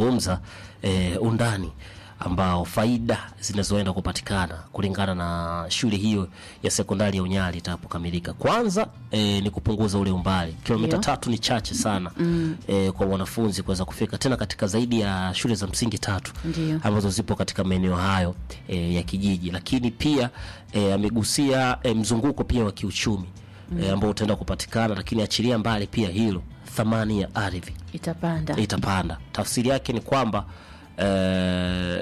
akizungumza eh, undani ambao faida zinazoenda kupatikana kulingana na shule hiyo ya sekondari ya Unyali itakapokamilika. Kwanza eh, ni kupunguza ule umbali, kilomita Ndio. tatu ni chache sana mm. eh, kwa wanafunzi kuweza kufika tena katika zaidi ya shule za msingi tatu Ndio. ambazo zipo katika maeneo hayo e, ya kijiji, lakini pia e, amegusia e, mzunguko pia wa kiuchumi e, ambao utaenda kupatikana, lakini achilia mbali pia hilo, thamani ya ardhi itapanda itapanda. Tafsiri yake ni kwamba e,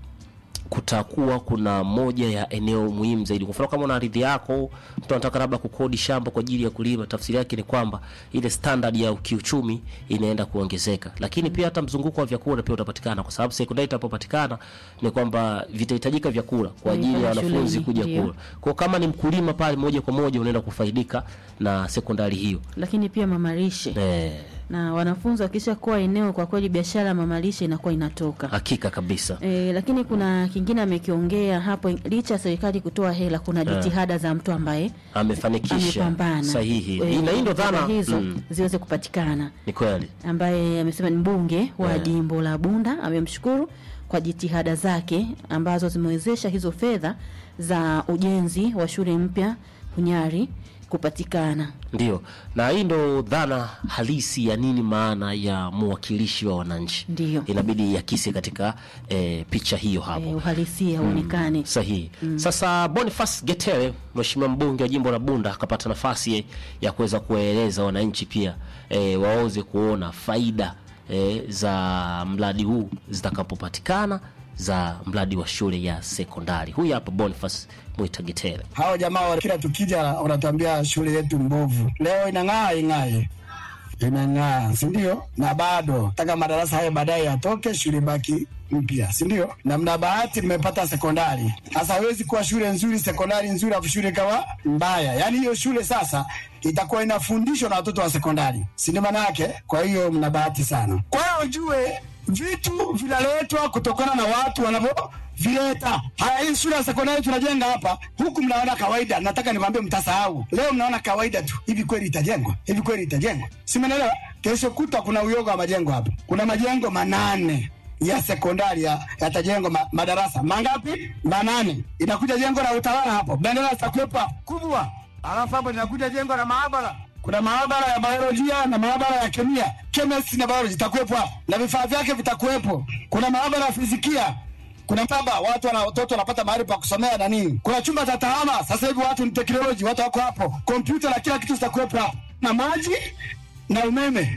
kutakuwa kuna moja ya eneo muhimu zaidi. Kwa mfano kama una ardhi yako, mtu anataka labda kukodi shamba kwa ajili ya kulima, tafsiri yake ni kwamba ile standard ya kiuchumi inaenda kuongezeka, lakini pia hata mzunguko wa vyakula pia utapatikana, kwa sababu sekondari itapopatikana ni kwamba vitahitajika vyakula kwa ajili ya Pale wanafunzi shuleni, kuja ndio. kula. Kwa kama ni mkulima pale, moja kwa moja unaenda kufaidika na sekondari hiyo lakini pia mamalishe eh, na wanafunzi wakisha kuwa eneo, kwa kweli biashara ya mamalishe inakuwa inatoka. hakika kabisa E, lakini kuna kingine amekiongea hapo, licha ya serikali kutoa hela, kuna jitihada za mtu ambaye amefanikisha amepambana sahihi. Eh, Na hii ndo fedha dhana hizo mm, ziweze kupatikana, ni kweli ambaye amesema ni mbunge wa Eh. jimbo la Bunda. Amemshukuru kwa jitihada zake ambazo zimewezesha hizo fedha za ujenzi wa shule mpya Hunyari kupatikana. Ndio, na hii ndo dhana halisi ya nini maana ya mwakilishi wa wananchi. Ndiyo. inabidi iakisi katika eh, picha hiyo hapo E, uhalisia uonekane. sahihi. Sasa Boniface Getere, mheshimiwa mbunge wa jimbo la Bunda, akapata nafasi ya kuweza kuwaeleza wananchi pia eh, waweze kuona faida eh, za mradi huu zitakapopatikana za mradi wa shule ya sekondari. Huyu hapa Boniface Mwita Getere. Hao jamaa wa kila tukija wanatuambia shule yetu mbovu. Leo inang'aa ing'ae, inang'aa, si ndio? Na bado taka madarasa hayo baadaye yatoke, shule baki mpya, si ndio? Na mna bahati mmepata sekondari. Sasa hawezi kuwa shule nzuri, sekondari nzuri, afu shule ikawa mbaya. Yaani hiyo shule sasa itakuwa inafundishwa na watoto wa sekondari, si ndio maana yake? Kwa hiyo mna bahati sana. Kwa hiyo ujue vitu vinaletwa kutokana na watu wanavyovileta. Haya, hii shule ya sekondari tunajenga hapa, huku mnaona kawaida. Nataka niwaambie, mtasahau. Leo mnaona kawaida tu. Hivi kweli itajengwa? Hivi kweli itajengwa? Si mnaelewa? Kesho kutwa kuna uyoga wa majengo hapa. Kuna majengo manane ya sekondari ya- yatajengwa ma, madarasa mangapi? Manane. Inakuja jengo la utawala hapo, bendera zitakuwepo kubwa, alafu hapo linakuja jengo la maabara kuna maabara ya biolojia na maabara ya kemia, chemistry na biology itakuwepo hapo na vifaa vyake vitakuwepo. Kuna maabara ya fizikia, kuna maktaba, watu wana watoto wanapata mahali pa kusomea na nini. Kuna chumba cha tahama, sasa hivi watu ni teknoloji, watu wako hapo, kompyuta na kila kitu zitakuwepo hapo, na maji na umeme.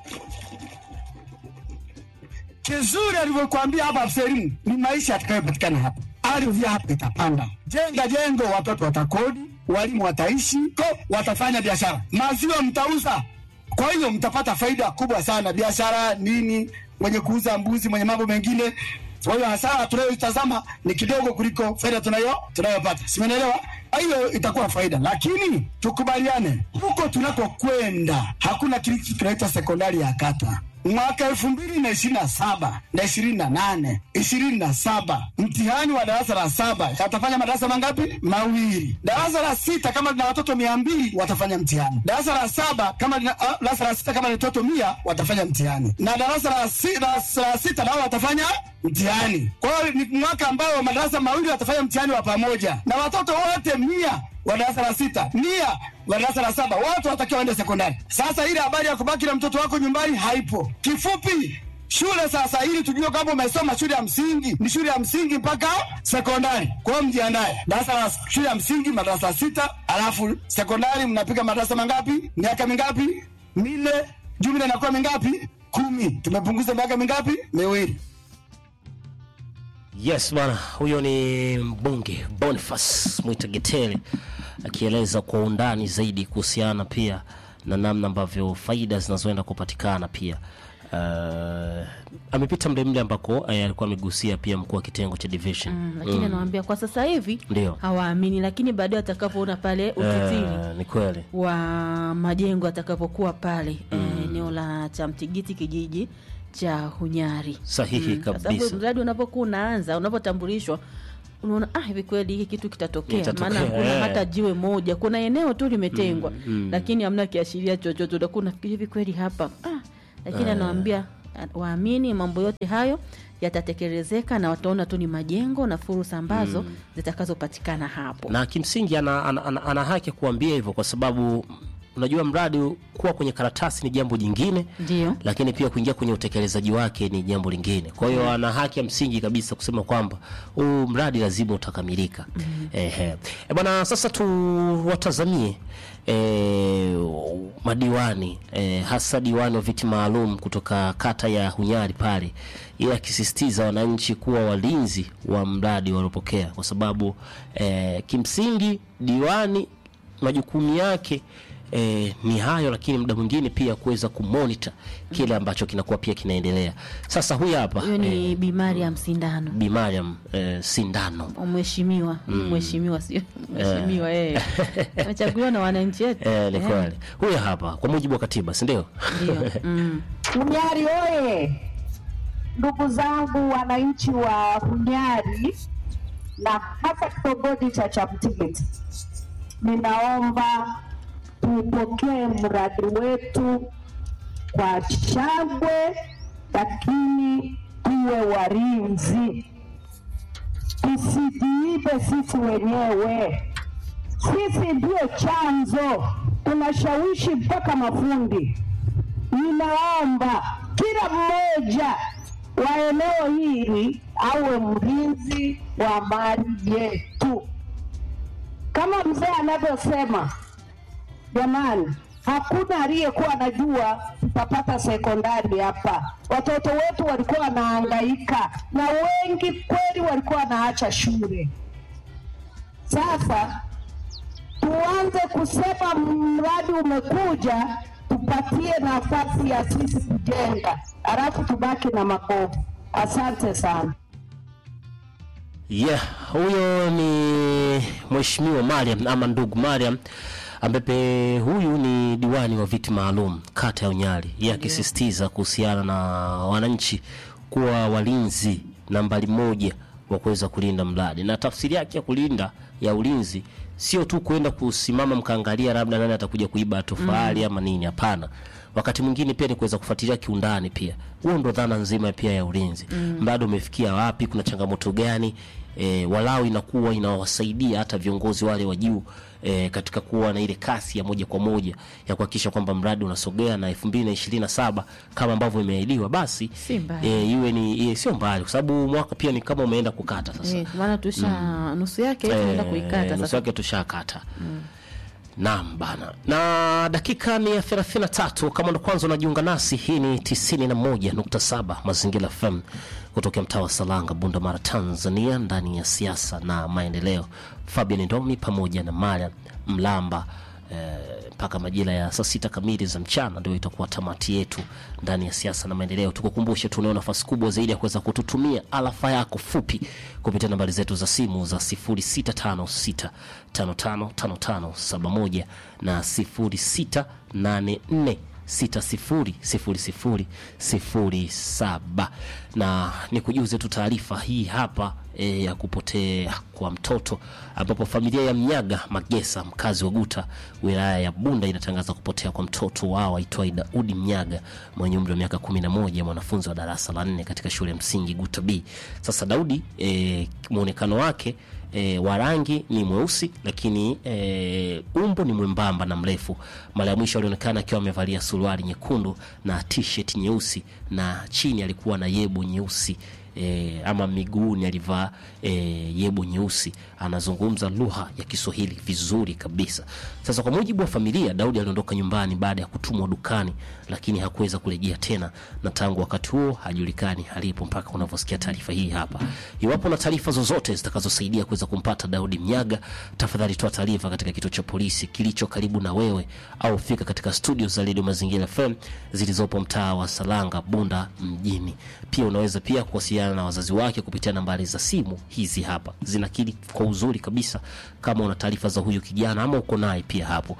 Kizuri alivyokuambia hapa afisa elimu ni maisha yatakayopatikana hapa. Ardhi hapa itapanda, jenga jengo, watoto watakodi, walimu wataishi, ko watafanya biashara, maziwa mtauza. Kwa hiyo mtapata faida kubwa sana, biashara nini, mwenye kuuza mbuzi, mwenye mambo mengine. Kwa hiyo hasara tunayoitazama ni kidogo kuliko faida tunayo tunayopata, simenelewa? Hiyo itakuwa faida, lakini tukubaliane, huko tunakokwenda hakuna kitu kinaitwa sekondari ya kata mwaka elfu mbili na ishirini na saba na ishirini na nane ishirini na saba mtihani wa darasa la saba watafanya madarasa mangapi? Mawili. Darasa la sita kama lina watoto mia mbili watafanya mtihani. Darasa la saba kama lina, ah, darasa la sita kama lina watoto mia watafanya mtihani, na darasa la, si, darasa la sita nao watafanya mtihani. Kwa hiyo ni mwaka ambao madarasa mawili watafanya mtihani wa pamoja, na watoto wote mia wa darasa la sita mia wa darasa la saba wote watakiwa waende sekondari. Sasa ile habari ya kubaki na mtoto wako nyumbani haipo. Kifupi, shule sasa, ili tujue kama umesoma shule ya msingi, ni shule ya msingi mpaka sekondari. Kwa hiyo mjiandae, darasa la shule ya msingi madarasa sita, alafu sekondari mnapiga madarasa mangapi? Miaka mingapi? Minne. Jumla inakuwa mingapi? Kumi. Tumepunguza miaka mingapi? Miwili. Yes bwana, huyo ni mbunge Boniface Mwita Getere akieleza kwa undani zaidi kuhusiana pia na namna ambavyo faida zinazoenda kupatikana pia. Uh, amepita mle mle ambako uh, alikuwa amegusia pia mkuu wa kitengo cha division Mm, lakini anawaambia kwa sasa hivi Ndio. hawaamini, lakini baadaye atakapoona pale utitiri Uh, ni kweli wa majengo atakapokuwa pale eh, eneo la Chamtigiti kijiji cha Hunyari. sahihi Kwa sababu kabisa. mradi unapokuwa unaanza unapotambulishwa unaona ah, hivi kweli hiki kitu kitatokea, Kitatokea, maana kuna eh. hata jiwe moja, kuna eneo tu limetengwa lakini hamna kiashiria chochote, utakuwa unafikiri hivi kweli hapa ah, lakini anawaambia waamini mambo yote hayo yatatekelezeka na wataona tu ni majengo na fursa ambazo zitakazopatikana hapo. na kimsingi ana, ana, ana, ana haki ya kuambia hivyo kwa sababu unajua mradi kuwa kwenye karatasi ni jambo jingine Ndio. lakini pia kuingia kwenye utekelezaji wake ni jambo lingine kwa hiyo ana haki ya msingi kabisa kusema kwamba huu mradi lazima utakamilika Ehe. E bwana sasa tuwatazamie e, madiwani e, hasa diwani wa viti maalum kutoka kata ya hunyari pale yeye akisisitiza wananchi kuwa walinzi wa mradi waliopokea kwa sababu e, kimsingi diwani majukumu yake E, ni hayo lakini muda mwingine pia kuweza kumonita kile ambacho kinakuwa pia kinaendelea sasa huyu hapa Huyo ni Bi Mariam Sindano. Bi Mariam e, Sindano Mheshimiwa, mheshimiwa sio mheshimiwa yeye. Amechaguliwa na wananchi wetu. e, ni Eh, kweli huyu hapa kwa mujibu wa katiba si ndio Ndio. Mm. Hunyari oye! Ndugu zangu wananchi wa Hunyari na hasa kitongoji cha Chaptigeti, ninaomba tupokee mradi wetu kwa shangwe, lakini tuwe walinzi, tusijiibe sisi wenyewe. Sisi ndio chanzo, tunashawishi mpaka mafundi. Ninaomba kila mmoja wa eneo hili awe mlinzi wa mali yetu, kama mzee anavyosema. Jamani, hakuna aliyekuwa anajua tutapata sekondari hapa. Watoto wetu walikuwa wanahangaika na wengi kweli walikuwa wanaacha shule. Sasa tuanze kusema mradi umekuja, tupatie nafasi ya sisi kujenga, halafu tubaki na makovu. Asante sana. Yeah, huyo ni Mheshimiwa Mariam ama ndugu Mariam ambaye huyu ni diwani wa viti maalum kata ya Unyali, yeye akisisitiza kuhusiana na wananchi kuwa walinzi nambari moja wa kuweza kulinda mradi, na tafsiri yake ya kulinda ya ulinzi sio tu kwenda kusimama mkaangalia labda nani atakuja kuiba tofali ama nini. Hapana, wakati mwingine pia ni kuweza kufuatilia kiundani pia. Huo ndo dhana nzima pia ya ulinzi. Mradi umefikia wapi? Kuna changamoto gani? E, walau inakuwa inawasaidia hata viongozi wale wa juu e, katika kuwa na ile kasi ya moja kwa moja ya kuhakikisha kwamba mradi unasogea na elfu mbili na ishirini na saba kama ambavyo imeahidiwa, basi Si mbaya. e, iwe ni e, sio mbali, kwa sababu mwaka pia ni kama umeenda kukata sasa. Eh, maana tusha nusu yake tunaenda Eh, kuikata nusu sasa. yake tushakata naam bana na dakika ni ya 33 kama ndo kwanza unajiunga nasi hii ni 91.7 mazingira fm kutokea mtaa wa salanga bunda mara tanzania ndani ya siasa na maendeleo fabian ndomi pamoja na mara mlamba eh, mpaka majira ya saa sita kamili za mchana ndio itakuwa tamati yetu ndani ya siasa na maendeleo. Tukukumbushe, tunao nafasi kubwa zaidi ya kuweza kututumia alafa yako fupi kupitia nambari zetu za simu za 0656555571 na 0684 600007 na ni kujuze tu taarifa hii hapa e, ya kupotea kwa mtoto ambapo familia ya Mnyaga Magesa mkazi wa Guta wilaya ya Bunda inatangaza kupotea kwa mtoto wao aitwaye Daudi Mnyaga mwenye umri wa miaka 11 mwanafunzi wa darasa la nne katika shule ya msingi Guta B. Sasa Daudi e, muonekano wake e, wa rangi ni mweusi lakini e, umbo ni mwembamba na mrefu. Mara ya mwisho alionekana akiwa amevalia suruali nyekundu na t-shirt nyeusi na chini alikuwa na yebo nyeusi e, ama miguuni alivaa e, yebo nyeusi. Anazungumza lugha ya Kiswahili vizuri kabisa. Sasa kwa mujibu wa familia, Daudi aliondoka nyumbani baada ya kutumwa dukani, lakini hakuweza kurejea tena, na tangu wakati huo hajulikani alipo mpaka unavyosikia taarifa hii hapa. Iwapo na taarifa zozote zitakazosaidia kuweza kumpata Daudi Mnyaga, tafadhali toa taarifa katika kituo cha polisi kilicho karibu na wewe, au fika katika studio za Radio Mazingira FM zilizopo mtaa wa Salanga, Bunda mjini. Pia unaweza pia kuwasiliana na wazazi wake kupitia nambari za simu hizi hapa, zinakili kwa uzuri kabisa kama una taarifa za huyu kijana ama uko naye pia hapo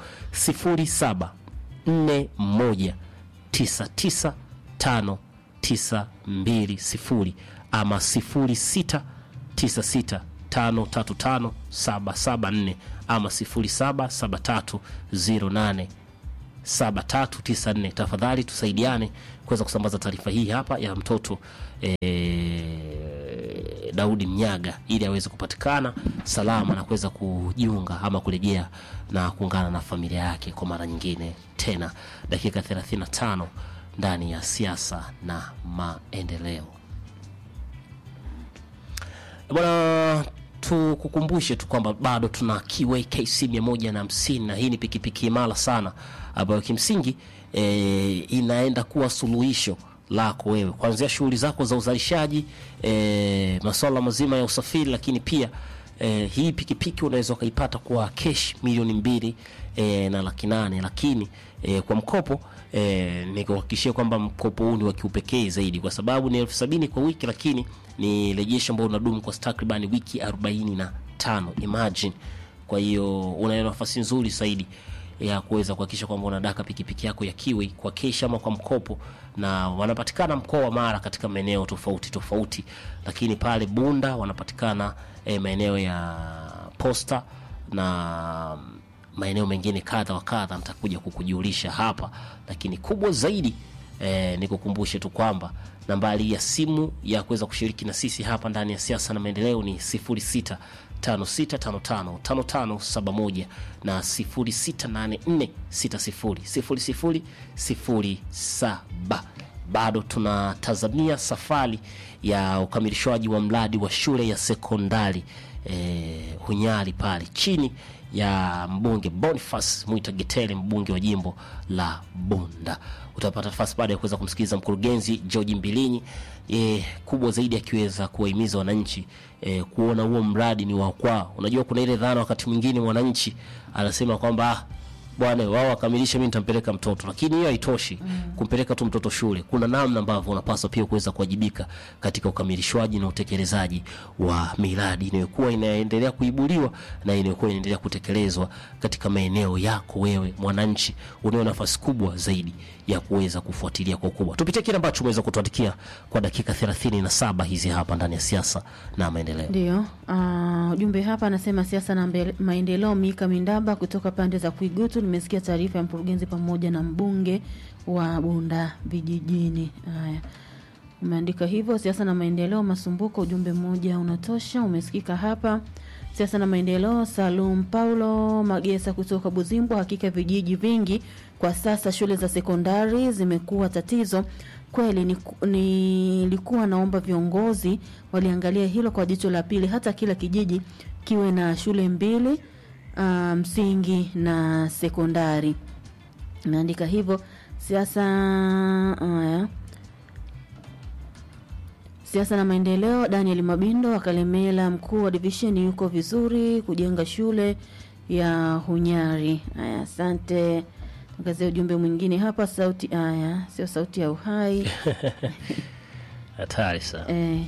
0741995920 ama 0696535774 ama 077308 7394 tafadhali tusaidiane kuweza kusambaza taarifa hii hapa ya mtoto e, Daudi Mnyaga ili aweze kupatikana salama na kuweza kujiunga ama kurejea na kuungana na familia yake kwa mara nyingine tena. Dakika 35 ndani ya siasa na maendeleo. Bwana, tukukumbushe tu kwamba bado tuna Kiway KC 150 na hii ni pikipiki imara sana ambayo kimsingi e, inaenda kuwa suluhisho lako wewe kuanzia shughuli zako za uzalishaji e, masuala mazima ya usafiri, lakini pia e, hii pikipiki unaweza ukaipata kwa kesh milioni mbili e, na laki nane lakini e, kwa mkopo e, nikuhakikishia kwamba mkopo huu ni wa kiupekee zaidi kwa sababu ni elfu sabini kwa wiki, lakini ni rejesho ambao unadumu kwa takribani wiki arobaini na tano imagine. Kwa hiyo una nafasi nzuri zaidi ya kuweza kuhakikisha kwamba unadaka pikipiki yako ya Kiwi kwa kesh ama kwa mkopo, na wanapatikana mkoa wa Mara katika maeneo tofauti tofauti, lakini pale Bunda wanapatikana eh, maeneo ya Posta na maeneo mengine kadha wa kadha, nitakuja kukujulisha hapa, lakini kubwa zaidi eh, nikukumbushe tu kwamba nambari ya simu ya kuweza kushiriki na sisi hapa ndani ya siasa na maendeleo ni 06 56555571 na 0684600007. Bado tunatazamia safari ya ukamilishwaji wa mradi wa shule ya sekondari eh, Hunyari pale chini ya mbunge Boniface Mwita Getele, mbunge wa jimbo la Bunda. Utapata nafasi baada ya kuweza kumsikiliza mkurugenzi George Mbilinyi, e, kubwa zaidi akiweza kuwahimiza wananchi e, kuona huo mradi ni wa kwao. Unajua kuna ile dhana wakati mwingine mwananchi anasema kwamba ah, bwana wao wakamilishe, mimi nitampeleka mtoto, lakini hiyo haitoshi mm. kumpeleka tu mtoto shule. Kuna namna ambavyo unapaswa pia kuweza kuwajibika katika ukamilishwaji na utekelezaji wa miradi inayokuwa inaendelea kuibuliwa na inayokuwa inaendelea kutekelezwa katika maeneo yako. Wewe mwananchi, unayo nafasi kubwa zaidi ya kuweza kufuatilia kwa ukubwa. Tupitie kile ambacho umeweza kutuandikia kwa dakika 37 hizi hapa ndani ya siasa na maendeleo. Ndio, ah, ujumbe hapa anasema siasa na mbele- maendeleo. Mika Mindamba kutoka pande za Kuigutu, nimesikia taarifa ya mkurugenzi pamoja na mbunge wa Bunda vijijini. Haya, umeandika hivyo. Siasa na maendeleo, Masumbuko, ujumbe mmoja unatosha, umesikika hapa. Siasa na maendeleo, Salum Paulo Magesa kutoka Buzimbwa. Hakika vijiji vingi kwa sasa shule za sekondari zimekuwa tatizo kweli. Niku- Nilikuwa naomba viongozi waliangalia hilo kwa jicho la pili, hata kila kijiji kiwe na shule mbili ah, msingi na sekondari. Imeandika hivyo. Siasa haya siasa na maendeleo, Daniel Mabindo wa Kalemela, mkuu wa divisheni, yuko vizuri kujenga shule ya Hunyari. Haya, asante. Angazia ujumbe mwingine hapa, sauti haya, sio sauti ya uhai Hatari sana. eh,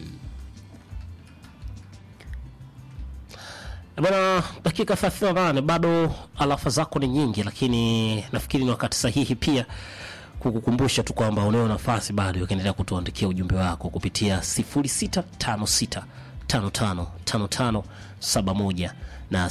Bwana, dakika 38 bado alafa zako ni nyingi, lakini nafikiri ni wakati sahihi pia kukukumbusha tu kwamba unayo nafasi bado ukiendelea kutuandikia ujumbe wako kupitia 0656555571 na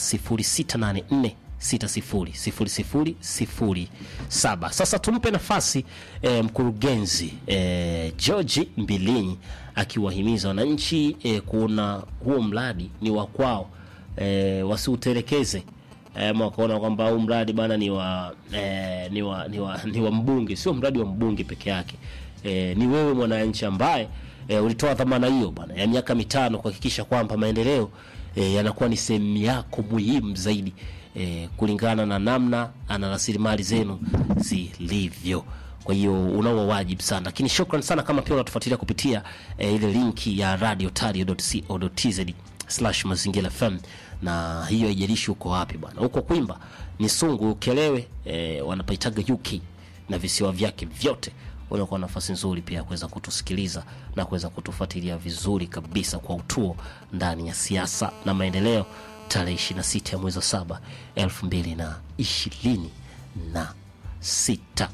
0684600007. Sasa tumpe nafasi eh, mkurugenzi eh, George Mbilinyi akiwahimiza wananchi eh, kuona huo mradi ni wa kwao e, wasiutelekeze e, ama wakaona kwamba huu mradi bana ni wa, e, ni wa ni wa ni wa mbunge. Sio mradi wa mbunge peke yake e, ni wewe mwananchi ambaye e, ulitoa dhamana hiyo bana ya miaka mitano kuhakikisha kwamba maendeleo e, yanakuwa ni sehemu yako muhimu zaidi e, kulingana na namna ana rasilimali zenu zilivyo. Kwa hiyo unao wajibu sana, lakini shukran sana kama pia unatufuatilia kupitia e, ile linki ya radiotario.co.tz slash mazingira FM, na hiyo haijalishi uko wapi bwana, huko Kwimba ni Sungu, Ukelewe e, wanapaitaga UK na visiwa vyake vyote unakuwa na nafasi nzuri pia ya kuweza kutusikiliza na kuweza kutufuatilia vizuri kabisa kwa utuo ndani ya siasa na maendeleo, tarehe 26 ya mwezi wa saba elfu mbili na ishirini na sita.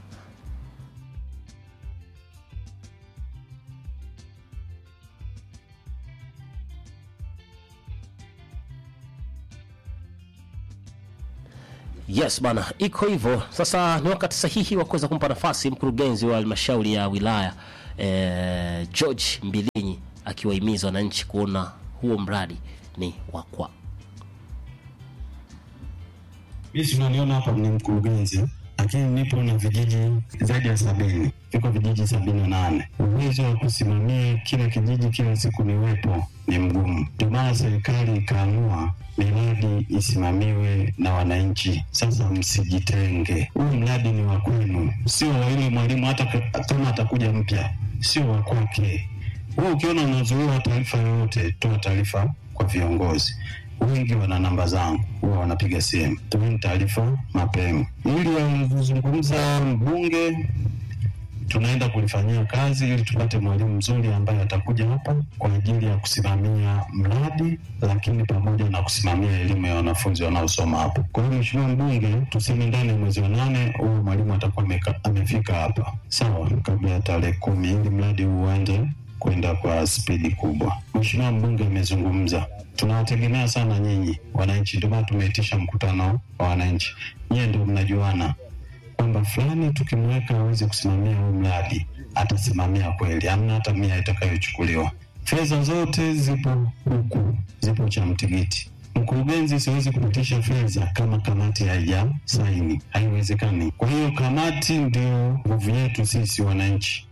Yes bana, iko hivyo. Sasa ni wakati sahihi wa kuweza kumpa nafasi mkurugenzi wa halmashauri ya wilaya eh, George Mbilinyi akiwahimiza wananchi kuona huo mradi ni wa kwao. Mimi si unaniona hapa ni mkurugenzi, lakini nipo na vijiji zaidi ya sabini, viko vijiji sabini na nane. Uwezo wa kusimamia kila kijiji kila siku niwepo ni mgumu, ndio maana serikali ikaamua miradi isimamiwe na wananchi. Sasa msijitenge, huu mradi ni wa kwenu, sio wa yule mwalimu, hata ka- kama atakuja mpya, sio wa kwake. Wewe ukiona unazuiwa taarifa yoyote, toa taarifa kwa viongozi wengi wana namba zangu, huwa wanapiga simu, toeni taarifa mapema. Ili alivyozungumza mbunge, tunaenda kulifanyia kazi ili tupate mwalimu mzuri ambaye atakuja hapa kwa ajili ya kusimamia mradi, lakini pamoja na kusimamia elimu ya wanafunzi wanaosoma hapa. Kwa hiyo Mheshimiwa Mbunge, tuseme ndani ya mwezi wa nane huyu mwalimu atakuwa ameka- amefika hapa, sawa, kabla ya tarehe kumi, ili mradi huu uende kwenda kwa spidi kubwa. Mheshimiwa mbunge amezungumza, tunawategemea sana nyinyi wananchi, ndio maana tumeitisha mkutano wa wananchi. Nyie ndio mnajuana kwamba fulani tukimweka aweze kusimamia huu mradi atasimamia kweli, amna hata mia itakayochukuliwa. Fedha zote zipo huku, zipo cha mtigiti. Mkurugenzi, siwezi kupitisha fedha kama kamati haija saini, haiwezekani. Kwa hiyo kamati ndio nguvu yetu sisi wananchi.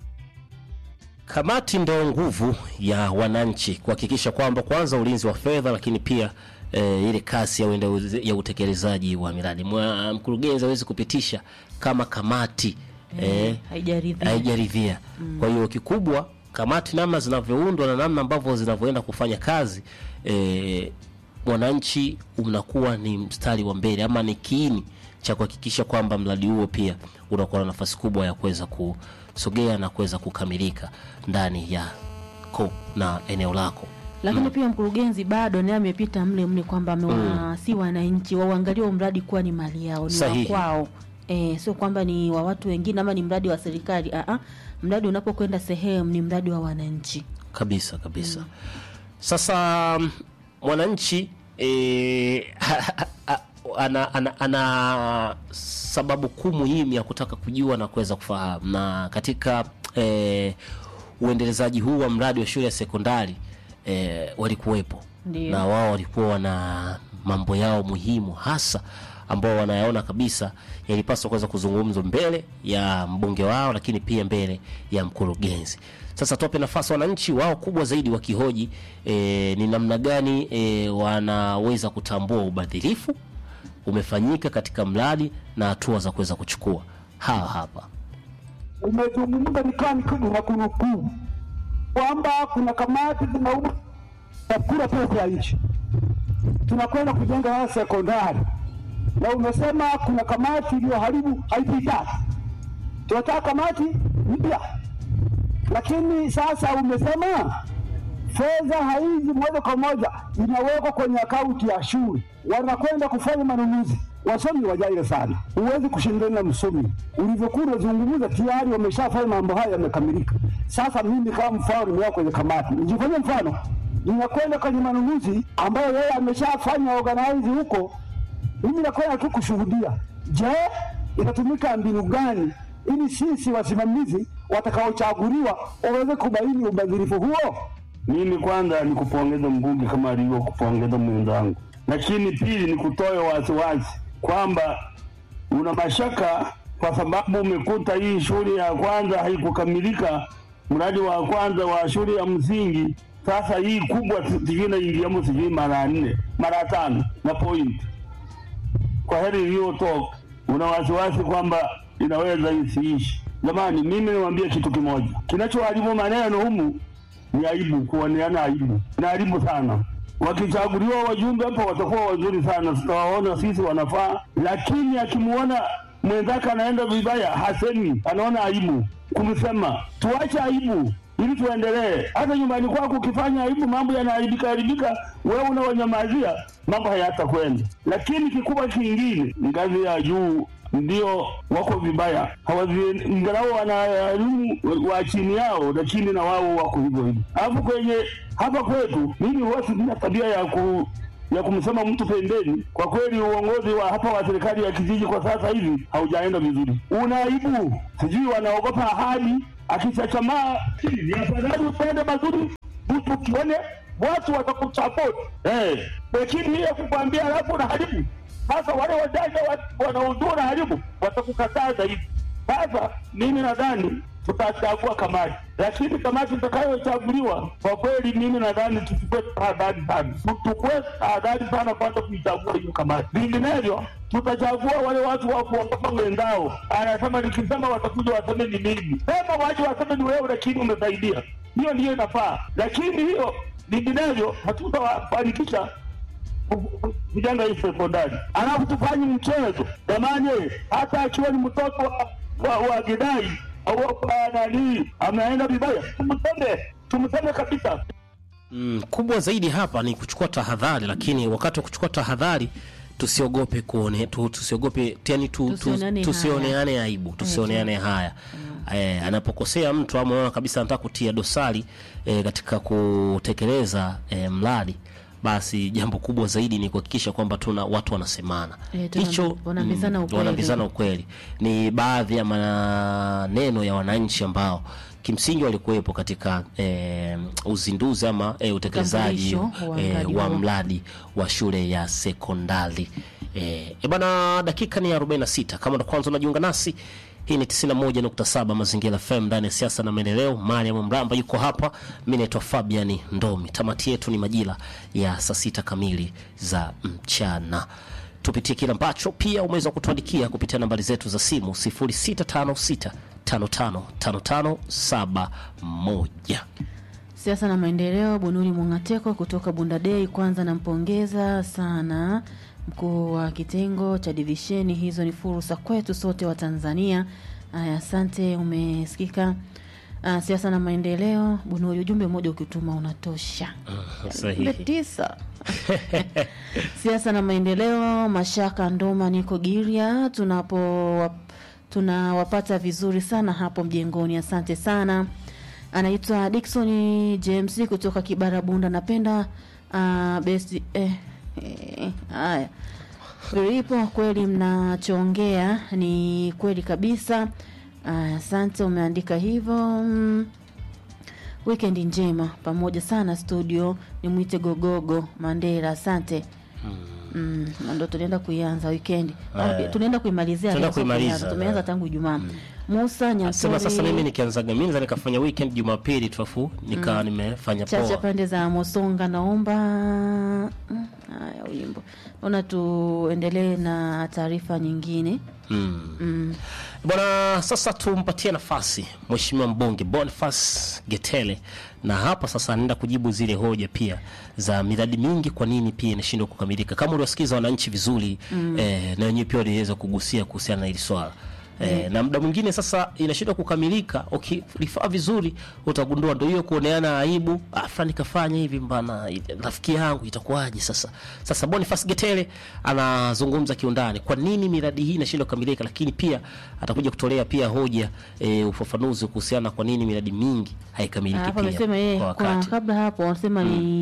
Kamati ndo nguvu ya wananchi kuhakikisha kwamba kwanza ulinzi wa fedha, lakini pia e, ile kasi ya, uende- ya utekelezaji wa miradi. Mwa- Mkurugenzi hawezi kupitisha kama kamati e, haijaridhia haijaridhia. Kwa hiyo kikubwa kamati namna zinavyoundwa na namna ambavyo zinavyoenda kufanya kazi e, mwananchi unakuwa ni mstari wa mbele ama ni kiini cha kuhakikisha kwamba mradi huo pia unakuwa na nafasi kubwa ya kuweza kusogea na kuweza kukamilika ndani ya ko na eneo lako. lakini pia mkurugenzi bado naye amepita mle mle kwamba amewa si wananchi wauangalie huo mradi kuwa ni mali yao ni Sahihi. wa kwao e, sio kwamba ni wa watu wengine ama ni mradi wa serikali Aa, mradi unapokwenda sehemu ni mradi wa wananchi kabisa kabisa sasa mm, mwananchi e, ana, ana, ana sababu kuu muhimu ya kutaka kujua na kuweza kufahamu na katika e, uendelezaji huu wa mradi wa shule ya sekondari e, walikuwepo Ndio. na wao walikuwa wana mambo yao muhimu hasa ambao wanayaona kabisa yalipaswa kuweza kuzungumzwa mbele ya mbunge wao, lakini pia mbele ya mkurugenzi. Sasa tuwape nafasi wananchi wao kubwa zaidi wakihoji e, ni namna gani e, wanaweza kutambua ubadhirifu umefanyika katika mradi na hatua za kuweza kuchukua. Hawa hapa umezungumza nikaa nikubwa na kunukuu kwamba kuna kamati zinauma na kula pesa ya nchi, tunakwenda kujenga wala sekondari, na umesema kuna kamati iliyoharibu haipitaki. Tunataka kamati mpya, lakini sasa umesema fedha haizi moja kwa moja inawekwa kwenye akaunti ya shule, wanakwenda kufanya manunuzi. Wasomi wajaile sana, huwezi kushindana na msomi. Ulivyokuwa unazungumza tayari wameshafanya mambo haya yamekamilika. Sasa mimi kama mfano nimeweka kwenye kamati, nijifanye mfano, ninakwenda kwenye manunuzi ambayo yeye ameshafanya organize huko, mimi nakwenda tu kushuhudia. Je, itatumika mbinu gani ili sisi wasimamizi watakaochaguliwa waweze kubaini ubadhirifu huo? Mimi kwanza ni kupongeza mbunge kama alivyokupongeza mwenzangu, lakini pili ni kutoa wasiwasi kwamba una mashaka kwa sababu umekuta hii shule ya kwanza haikukamilika, mradi wa kwanza wa shule ya msingi. Sasa hii kubwa sijui inaingiamo sijui mara nne mara tano na point kwa heri iliyotoka, una wasiwasi kwamba inaweza isiishi. Jamani, mimi niwaambie kitu kimoja, kinachoharibu maneno humu ni aibu, kuoneana aibu na aibu sana. Wakichaguliwa wajumbe hapa watakuwa wazuri sana, tutawaona sisi wanafaa, lakini akimuona mwenzake anaenda vibaya hasemi, anaona aibu kumsema. Tuache aibu ili tuendelee. Hata nyumbani kwako ukifanya aibu, mambo yanaharibika haribika, wewe unawanyamazia, mambo hayatakwenda. Lakini kikubwa kingine, ngazi ya juu ndio wako vibaya, hawazi ingalau wana elimu wa chini yao, lakini na wao wako hivyo hivyo. Alafu kwenye hapa kwetu, mimi huwa sina tabia ya ku ya kumsema mtu pembeni. Kwa kweli uongozi wa hapa wa serikali ya kijiji kwa sasa hivi haujaenda vizuri, una aibu, sijui wanaogopa ahadi. Akichachamaa ni afadhali upende mazuri, mtu kione watu watakusapoti eh, lakini hiyo kukwambia alafu unaharibu. Sasa wale wajanja wa- wanaojua unaharibu watakukataa zaidi. Sasa mimi nadhani tutachagua kamati, lakini kamati itakayochaguliwa kwa kweli, mimi nadhani tuchukue tahadhari sana, tuchukue tahadhari sana kwanza kuichagua hiyo kamati, vinginevyo tutachagua wale watu wa kuogopa wenzao. Anasema nikisema watakuja waseme ni mimi, sema waje waseme ni wewe, lakini umesaidia. Hiyo ndiyo inafaa, lakini hiyo vinginevyo hatutawafanikisha vijana hii sekondari, alafu tufanye mchezo jamani, hata akiwa ni mtoto wa, wa, wa Gidai au wa nani ameenda vibaya, tumseme tumseme kabisa. Mm, kubwa zaidi hapa ni kuchukua tahadhari, lakini wakati wa kuchukua tahadhari tusiogope kuone tu, tusiogope yani tu, tu, Tusioneane tusioneane aibu tusioneane haya eh, anapokosea mtu ama unaona kabisa anataka kutia dosari eh, katika kutekeleza eh, mradi basi jambo kubwa zaidi ni kuhakikisha kwamba tuna watu wanasemana Eh, tuna- wanaambizana ukweli. wanaambizana ukweli ni baadhi ya maneno ya wananchi ambao kimsingi walikuwepo katika eh, uzinduzi ama eh, utekelezaji Utambulisho wa eh, mradi wa huo. mradi wa shule ya sekondari eh, e bana dakika ni 46 kama ndo kwanza unajiunga nasi hii ni 91.7 mazingira fm ndani ya siasa na maendeleo mariam mramba yuko hapa mi naitwa fabiani ndomi tamati yetu ni majira ya saa sita kamili za mchana tupitie kile ambacho pia umeweza kutuandikia kupitia nambari zetu za simu 0656 555571 Siasa na maendeleo, Bunuri Mwangateko kutoka Bundadei. Kwanza nampongeza sana mkuu wa kitengo cha divisheni hizo, ni fursa kwetu sote wa Tanzania. Aya, asante, umesikika. Ah, siasa na maendeleo, Bunuri, ujumbe mmoja ukituma unatosha. sahihi. Ujumbe tisa. siasa na maendeleo, Mashaka Ndoma, niko Giria, tunapo tunawapata vizuri sana hapo mjengoni, asante sana. Anaitwa Dickson James kutoka Kibara Bunda, napenda uh, best eh, eh, haya Filipo, kweli mnachoongea ni kweli kabisa. Aya, Asante, umeandika hivyo mm. Weekend njema pamoja sana studio, ni mwite Gogogo Mandela, asante. Mm, na ndo tunaenda kuianza weekend. Aya. Tunaenda kuimalizia Tunaenda leo, sio kuimaliza, kuianza. Tumeanza aya. tangu Ijumaa. Musa sema sasa mimi Nyatori nikianzaga mi naweza nikafanya weekend jumapili tuafu nikawa nimefanya chacha poa pande za Mosonga, naomba mm, haya wimbo. Naona tuendelee na taarifa nyingine. mm. Mm. bwana sasa tumpatie nafasi mheshimiwa mbunge Boniface Getele na hapa sasa anaenda kujibu zile hoja pia za miradi mingi kwa nini pia inashindwa kukamilika kama uliwasikiza wananchi vizuri mm. eh, na wenyewe pia waliweza kugusia kuhusiana na hili swala Eh, na muda mwingine sasa inashindwa kukamilika ukilifaa vizuri utagundua ndo hiyo kuoneana aibu ah, fulani kafanya hivi mbana rafiki yangu itakuwaje sasa sasa Boniface Getele anazungumza kiundani kwa nini miradi hii inashindwa kukamilika lakini pia atakuja kutolea pia hoja e, ufafanuzi kuhusiana na kwa nini miradi mingi haikamiliki Hapo pia amesema yeye kwa kwa wakati kabla hapo wanasema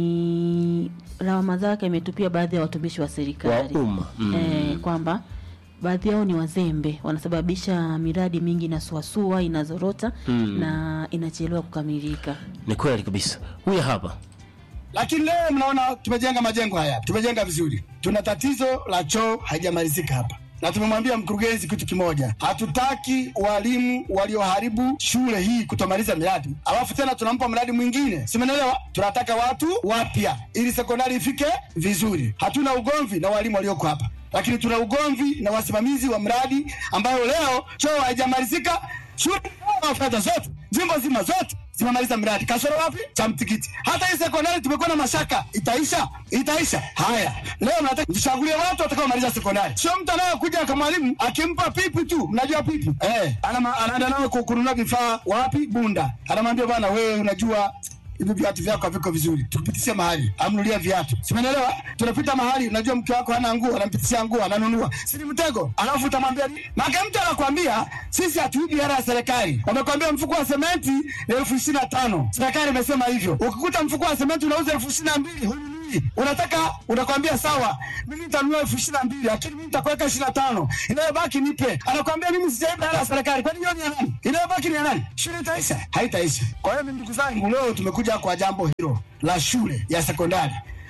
ni lawama zake ametupia baadhi ya watumishi wa wa serikali umma mm. eh, kwamba baadhi yao ni wazembe, wanasababisha miradi mingi inasuasua, inazorota na inachelewa kukamilika. ni kweli kabisa huyu hapa Lakini leo mnaona tumejenga majengo haya, tumejenga vizuri. Tuna tatizo la choo haijamalizika hapa, na tumemwambia mkurugenzi kitu kimoja, hatutaki walimu walioharibu shule hii kutomaliza miradi, alafu tena tunampa mradi mwingine, simenelewa. Tunataka watu wapya ili sekondari ifike vizuri. Hatuna ugomvi na walimu walioko hapa, lakini tuna ugomvi na wasimamizi wa mradi ambayo leo choo haijamalizika. Shule na fedha zote jimbo zima zote zimemaliza mradi, kasoro wapi? Cha mtikiti. Hata hii sekondari tumekuwa na mashaka, itaisha itaisha. Haya, leo nataka tuchagulie watu watakaomaliza sekondari, sio mtu anayekuja kama mwalimu akimpa pipi tu. Mnajua pipi eh, anama- anaenda nayo ku- kununua vifaa wapi? Bunda, anamwambia bwana, wewe unajua hivi viatu vyako haviko vizuri, tukupitishe mahali amnulia viatu, simenelewa. Tunapita mahali, unajua mke wako hana nguo, anampitishia nguo, ananunua, si ni mtego? Alafu utamwambia nini? Maka mtu anakwambia sisi hatuibi hela ya serikali, wamekwambia mfuko wa sementi ni elfu ishirini na tano serikali imesema hivyo. Ukikuta mfuko wa sementi unauza elfu ishirini na mbili hununui hujui, unataka unakwambia sawa, mimi nitanunua elfu ishirini na mbili lakini mimi nitakuweka ishirini na tano inayobaki nipe. Anakwambia mimi sijaiba hela ya serikali, kwani hiyo ni ya nani? Inayobaki ni ya nani? Shule itaisha? Haitaisha. Kwa hiyo mimi, ndugu zangu, leo tumekuja kwa jambo hilo la shule ya sekondari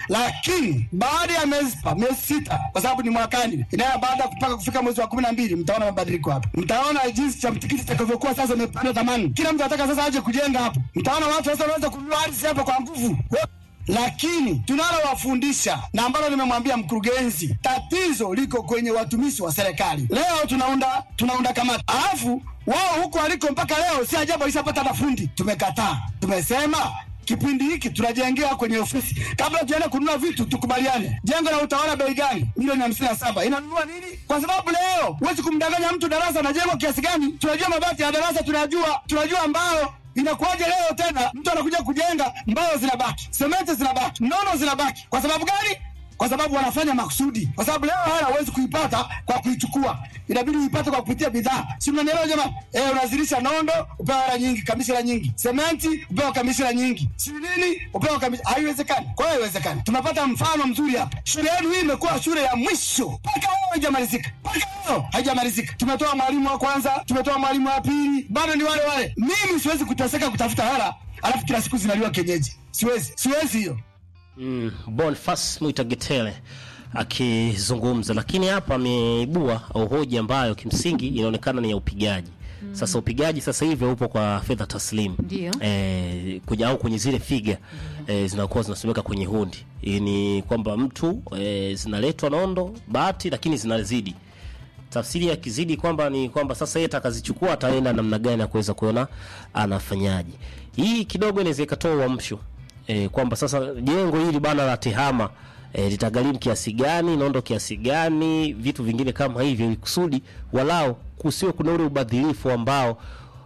lakini baada ya miezi miezi sita, kwa sababu ni mwakani, inayo baada ya kupaka kufika mwezi wa kumi na mbili, mtaona mabadiliko hapa. Mtaona jinsi cha mtikiti itakavyokuwa sasa, imepanda thamani. Kila mtu anataka sasa aje kujenga hapo. Mtaona watu sasa wanaweza kununua ardhi hapa kwa nguvu lakini tunalowafundisha na ambalo nimemwambia mkurugenzi, tatizo liko kwenye watumishi wa serikali. Leo tunaunda tunaunda kamati, alafu wao huko waliko mpaka leo, si ajabu alishapata na fundi. Tumekataa, tumesema kipindi hiki tunajengewa kwenye ofisi. Kabla tuende kununua vitu, tukubaliane jengo la utawala bei gani? Milioni hamsini na saba inanunua nini? Kwa sababu leo huwezi kumdanganya mtu darasa na jengo kiasi gani. Tunajua mabati ya darasa, tunajua tunajua mbao Inakuwaje leo tena mtu anakuja kujenga, mbao zinabaki, sementi zinabaki, nono zinabaki. Kwa sababu gani? Kwa sababu wanafanya makusudi, kwa sababu leo hela huwezi kuipata kwa kuichukua, inabidi uipate kwa kupitia bidhaa. Si mnanielewa jamani? Eh, unazilisha nondo upewa hela nyingi, kamishina nyingi, sementi upewa kamishina nyingi, si nini upewa kamishina. Haiwezekani. Kwa hiyo haiwezekani. Tumepata mfano mzuri hapa. Shule yenu hii imekuwa shule ya mwisho mpaka leo haijamalizika, mpaka leo haijamalizika. Tumetoa mwalimu wa kwanza, tumetoa mwalimu wa pili, bado ni wale wale. Mimi siwezi kuteseka kutafuta hela alafu kila siku zinaliwa kienyeji. Siwezi, siwezi hiyo. mm, Boniface Mwitagetele akizungumza, lakini hapa ameibua hoja ambayo kimsingi inaonekana ni ya upigaji. Sasa upigaji sasa hivi upo kwa fedha taslimu Ndio. eh, kuja au kwenye zile figa eh, zinakuwa zinasomeka kwenye hundi. Hii ni kwamba mtu eh, zinaletwa nondo bati, lakini zinazidi tafsiri ya kizidi kwamba ni kwamba sasa yeye atakazichukua ataenda namna gani ya kuweza kuona anafanyaje. Hii kidogo inaweza ikatoa uamsho e, kwamba sasa jengo hili bana la tehama e, litagharimu kiasi gani, nondo kiasi gani, vitu vingine kama hivyo, ili kusudi walao kusiwe kuna ule ubadhirifu ambao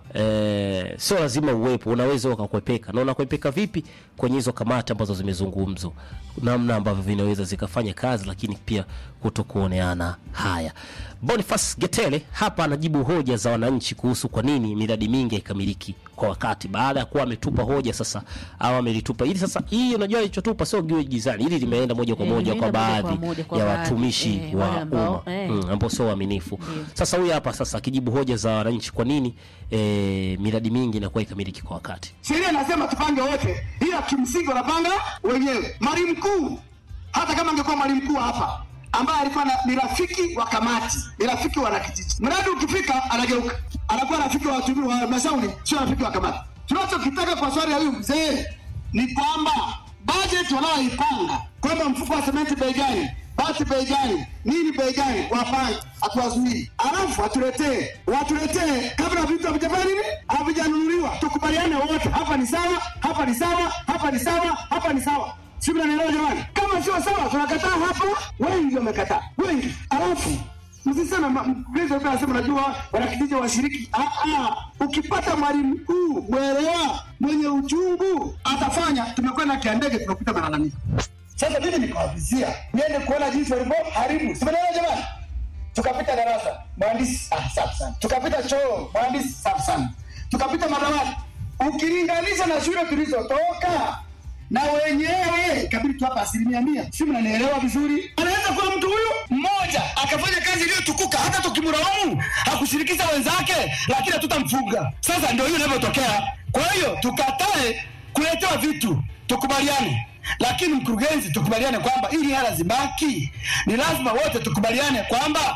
Eh, sio lazima uwepo, unaweza ukakwepeka. Na unakwepeka vipi? Kwenye hizo kamati ambazo zimezungumzwa, namna ambavyo vinaweza zikafanya kazi, lakini pia kutokuoneana haya. Boniface Getele hapa anajibu hoja za wananchi kuhusu kwa nini miradi mingi haikamiliki kwa wakati, baada ya kuwa ametupa hoja sasa, au amelitupa hili sasa. Hii unajua alichotupa sio giwe gizani, hili limeenda moja kwa Eh, moja kwa limeenda moja kwa baadhi moja kwa ya baadhi, watumishi eh, wa wale ambao, umma eh. mm, ambao sio waaminifu. Sasa huyu hapa sasa akijibu hoja za wananchi, kwa nini eh, miradi mingi inakuwa ikamiliki kwa wakati. Sheria inasema tupange wote, ila kimsingi wanapanga wenyewe. Mwalimu mkuu, hata kama angekuwa mwalimu mkuu hapa ambaye alikuwa na- ni rafiki wa kamati, ni rafiki wa wanakijiji, mradi ukifika anageuka, anakuwa rafiki wa watumishi wa halmashauri, sio rafiki wa kamati. Tunachokitaka kwa swali ya huyu mzee ni kwamba bajeti wanaoipanga kwamba mfuko wa sementi bei gani, bati bei gani, nini bei gani, wapange, hatuwazuii, alafu watuletee, watuletee kabla vitu havijafanya nini, havijanunuliwa, tukubaliane wote, hapa ni sawa, hapa ni sawa, hapa ni sawa, hapa ni sawa. Si mnanielewa jamani? Kama sio sawa, tunakataa hapa. Wengi wamekataa, wengi. Alafu msiseme mkurugenzi alikuwa anasema najua wanakijiji washiriki. Ah, ah, ukipata mwalimu mkuu mwelewa, mwenye uchungu atafanya. Tumekwenda Kiandege, tumekuta malalamiko. Sasa mimi nikawavizia niende kuona jinsi walivyoharibu, si mnaelewa jamani? Tukapita darasa, mhandisi ah, safi sana. Tukapita choo, mhandisi safi sana. Tukapita madawati, ukilinganisha na shule tulizotoka na wenyewe kabidi tu hapa asilimia mia, si mnanielewa vizuri? Anaweza kuwa mtu huyu mmoja akafanya kazi iliyotukuka, hata tukimlaumu hakushirikisha wenzake, lakini hatutamfunga. Sasa ndio hiyo inavyotokea. Kwa hiyo tukatae kuletewa vitu, tukubaliane lakini mkurugenzi, tukubaliane kwamba ili hela zibaki, ni lazima wote tukubaliane kwamba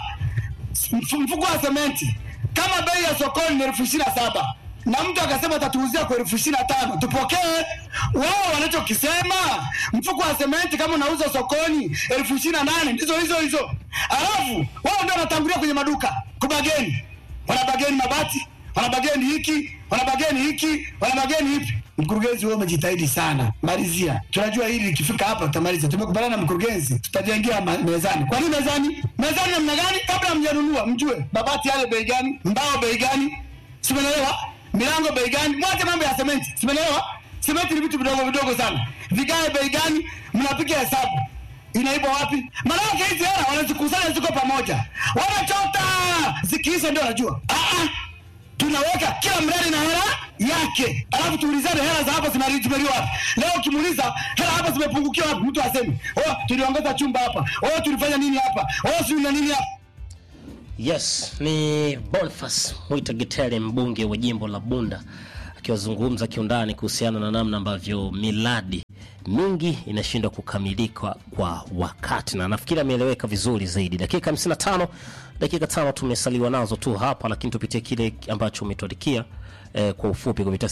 mf- mfuko wa sementi kama bei ya sokoni ni elfu ishirini na saba na mtu akasema atatuuzia kwa elfu ishirini na tano tupokee. Wao wanachokisema mfuko wa sementi kama unauza sokoni elfu ishirini na nane ndizo hizo hizo, alafu wao ndio wanatangulia kwenye maduka kubageni, wanabageni mabati, wanabageni hiki, wanabageni hiki, wanabageni hipi. Mkurugenzi, wewe umejitahidi sana, malizia. Tunajua hili likifika hapa tutamaliza. Tumekubaliana na mkurugenzi, tutajengea ma- mezani. Kwa nini mezani? Mezani namna gani? Kabla hamjanunua mjue mabati yale bei gani, mbao bei gani, simenelewa milango bei gani, mwache mambo ya sementi, simenelewa sementi ni vitu vidogo vidogo sana, vigae bei gani, mnapiga hesabu inaibwa wapi? Maanake hizi hela wanazikusanya ziko pamoja, wanachota zikiisha ndio wanajua. Ah, ah, tunaweka kila mradi na hela yake, alafu tuulizane hela za hapo zimeli- zimeliwa wapi. Leo ukimuuliza hela hapo zimepungukiwa wapi, mtu asemi oh, tuliongeza chumba hapa, oh, tulifanya nini hapa, oh, sijui na nini hapa. Yes, ni Boniface Mwita Getere, mbunge wa jimbo la Bunda, akiwazungumza kiundani kuhusiana na namna ambavyo miradi mingi inashindwa kukamilika kwa wakati, na nafikiri ameeleweka vizuri zaidi. Dakika 55, dakika tano tumesaliwa nazo tu hapa, lakini tupitie kile ambacho umetuandikia eh, kwa ufupi kupitia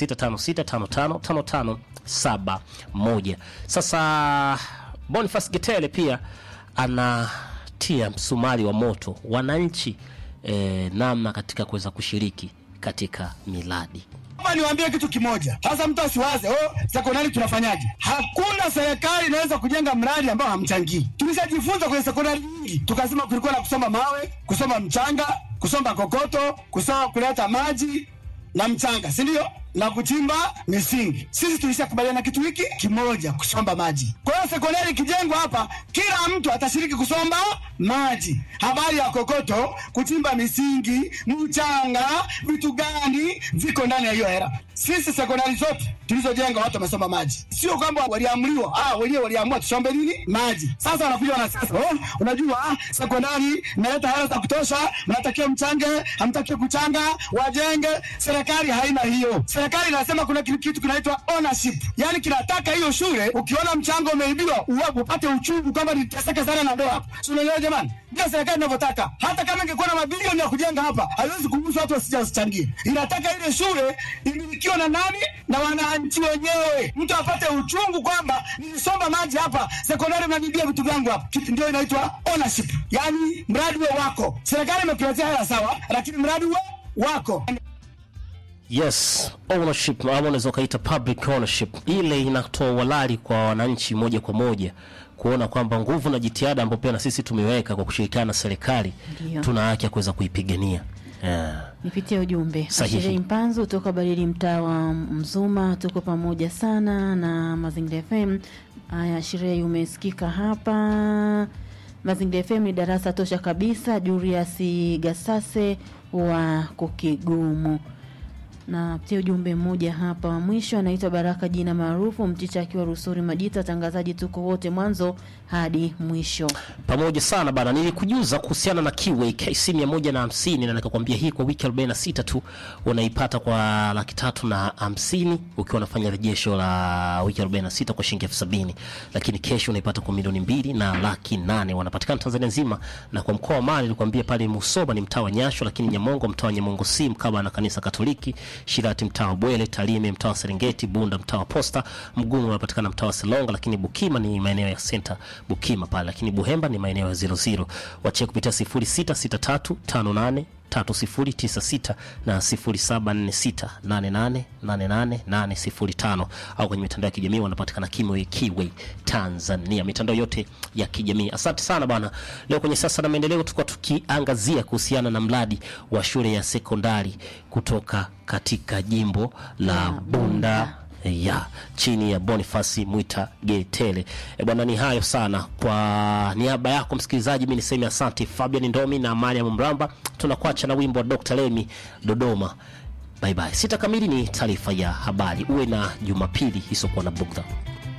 0656555571. Sasa Boniface Getere pia anatia msumari wa moto wananchi eh, namna katika kuweza kushiriki katika miradi. Hapa niwaambie kitu kimoja sasa, mtu asiwaze oh, sekondari tunafanyaje? Hakuna serikali inaweza kujenga mradi ambao hamchangii. Tulishajifunza kwenye sekondari nyingi, tukasema kulikuwa na kusoma mawe, kusoma mchanga, kusoma kokoto, kusoma kuleta maji na mchanga, si ndio? Na kuchimba misingi. Sisi tulishakubaliana kitu hiki kimoja, kusomba maji. Kwa hiyo sekondari ikijengwa hapa, kila mtu atashiriki kusomba maji. Habari ya kokoto, kuchimba misingi, mchanga, vitu gani viko ndani ya hiyo hela. Sisi sekondari zote tulizojenga watu wamesoma maji, sio kwamba waliamriwa, ah, wenyewe waliamua tusombe nini maji. Sasa wanakuja wanasiasa, oh, unajua ah, sekondari inaleta hela za kutosha, mnatakiwa mchange, hamtakiwi kuchanga, wajenge. Serikali haina hiyo. Serikali inasema kuna kitu kitu kinaitwa ownership, yani kinataka hiyo shule, ukiona mchango umeibiwa uwapo, upate uchungu kwamba niteseke sana na ndoa hapa, si unaelewa jamani? Ndio serikali inavyotaka. Hata kama ingekuwa na mabilioni ya kujenga hapa, haiwezi kuruhusu watu wasija wasichangie. Inataka ile shule imilikiwe na nani? Na wananchi wenyewe, mtu apate uchungu kwamba nilisomba maji hapa, sekondari mnanibia vitu vyangu hapa. Kitu ndio inaitwa ownership, yani mradi we wako. Serikali imekuletea hela sawa, lakini mradi we wako. Yes, ownership ama unaweza ukaita public ownership, ile inatoa walali kwa wananchi moja kwa moja kuona kwamba nguvu na jitihada ambayo pia na sisi tumeweka kwa kushirikiana na serikali Ndio. tuna haki ya kuweza kuipigania. Yeah. Nipitie ujumbe. Sahihi. Ashirei Mpanzu toka Barili, mtaa wa Mzuma, tuko pamoja sana na Mazingira FM. Haya, Shirei, umesikika hapa. Mazingira FM ni darasa tosha kabisa. Julius Gasase wa Kukigumu na pia ujumbe mmoja hapa wa mwisho anaitwa Baraka jina maarufu Mchicha akiwa Rusuri Majita. Watangazaji tuko wote mwanzo hadi mwisho. pamoja sana bana, nilikujuza kuhusiana na Kiway KC 150 na nikakwambia hii kwa wiki 46 tu unaipata kwa laki tatu na hamsini ukiwa unafanya rejesho la wiki 46 kwa shilingi elfu sabini lakini kesho unaipata kwa milioni mbili na laki nane wanapatikana Tanzania nzima na kwa mkoa wa Mali nilikwambia pale Musoba ni mtaa wa Nyasho, lakini Nyamongo mtaa wa Nyamongo si mkaba na kanisa Katoliki, Shirati mtaa wa Bwele, Tarime mtaa wa Serengeti, Bunda mtaa wa Posta, Mgumu unapatikana mtaa wa Selonga, lakini Bukima ni maeneo ya Center Bukima pale, lakini Buhemba ni maeneo ya 00. Wachie kupitia 066358 3096 na 0746888805 au kwenye mitandao ya kijamii wanapatikana Kimwe Kiway Tanzania, mitandao yote ya kijamii. Asante sana bwana. Leo kwenye sasa na maendeleo tulikuwa tukiangazia kuhusiana na mradi wa shule ya sekondari kutoka katika jimbo la Bunda ya chini ya Bonifasi Mwita Getele. E bwana, ni hayo sana. Kwa niaba yako msikilizaji, mi niseme asante Fabian Ndomi na Mariam Mramba. Tunakuacha na wimbo wa Dr. Lemi Dodoma. Bye bye. Sita kamili ni taarifa ya habari. Uwe na Jumapili isiokuwa na bugdha.